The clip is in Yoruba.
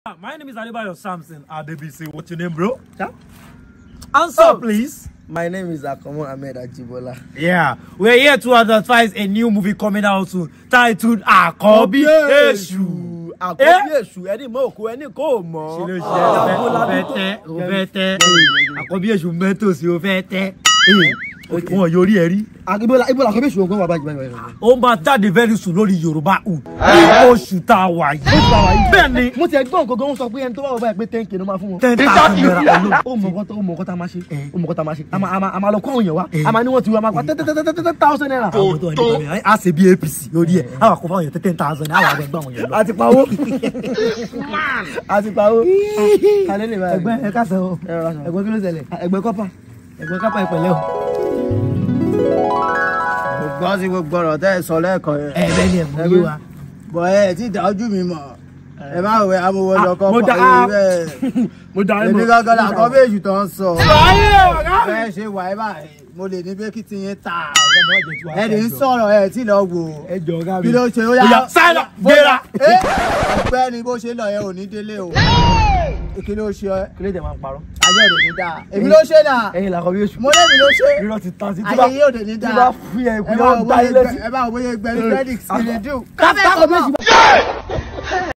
My name is Adebayo Samson Adebisi. What's your name, bro? Yeah. Answer, please. My name is Akomo Ahmed Ajibola. Yeah, we're here to advertise a new movie coming out soon titled Akobi Eshu. Àkọ́bí èṣù ẹni mọ̀ òkú ẹni kò mọ̀. Kí ló ṣe ẹ o fẹ́ tẹ́ o fẹ́ tẹ́ Àkọ́bí Èṣù mẹ́tòsí o fẹ́ tẹ́ wọn yóò rí ẹ rí. Ibola Ibola àkọ́bí èṣù ogun wà báyìí báyìí báyìí. ó máa jáde very soon lórí Yorùbá Hood ní oṣù tá a wà yìí. bẹ́ẹ̀ ni Mo ti ẹgbọ́n nǹkan gan wọ́n sọ pé ẹni tó bá wọ báyìí pé ten k ló máa fún wọn. ten thousand naira alone. Ó mọ̀ nǹkan tó ó mọ̀ nǹkan tá a máa ṣe. Ó mọ̀ nǹkan tá a máa ṣe. A máa- a máa- a máa lọ kó àwọn èèyàn wá. A máa ní wọ́n ti wá máa pa ten thousand naira. àwọn tó wà nípa mi a ṣe bí APC lórí ẹ àwọn àkọ́kọ́ àwọn èèyàn ten thousand àwọn àgbẹ̀ gbọ́ àwọn èèyàn lọ. A ti pawó. A ti pawó. Kalẹ́ lè báyìí. ẹgbẹ́ ẹ káṣẹ o Ẹ rọra sọ. ẹgbẹ́ kí ló ṣẹlẹ̀ ẹgbẹ́ kọ́pà ẹgbẹ́ kọ́pà ìpẹ̀lẹ́ o. gbọ́ sí gbogbo ọ̀rọ̀ tẹ́ ẹ sọ lẹ́ẹ̀kan yẹn. ẹ̀ẹ́dẹ́ ni ẹ̀mú yé wa. bọ̀ ẹ tí ìdá ojú mi mọ̀ ẹ má wẹ amowó lọkọ mo dá- pọ̀ bẹ́ẹ̀. mo dá ẹ èmi mọ̀. gángan là kọ́ méjì tó ń sọ. ayé ọ̀gá mi. bẹ́ẹ̀ ṣe wà ẹ báyìí mo lè ní pé kí ti yín ta. ọ̀gá mi wá jẹ tiwa. ẹ lè ń sọ̀rọ̀ ẹ tí lọ wò. ẹ jọ ọ̀gá mi. kí ló ṣe ó Ó yá, yá. sáyà, gbéra. ẹ ọpẹ́ ni bó ṣe lọ yẹn ò ní délé o. kí ló ṣe ẹ Kí ló dé máa ń parọ́? ayé ò ní dáa. èmi ló ṣe náà Ẹyin làkọ́bí èṣù. mo lémi ló ṣe. irọ́ ti tán sí tí ayé bá yìí ò ní Tí dáa. bá fi ẹ̀ ẹ kú bá yóò wo dá bóyá ilé gbẹ- ẹ bá wo bóyá gbẹ̀rù credit kìnìún. Ká- ká- ká-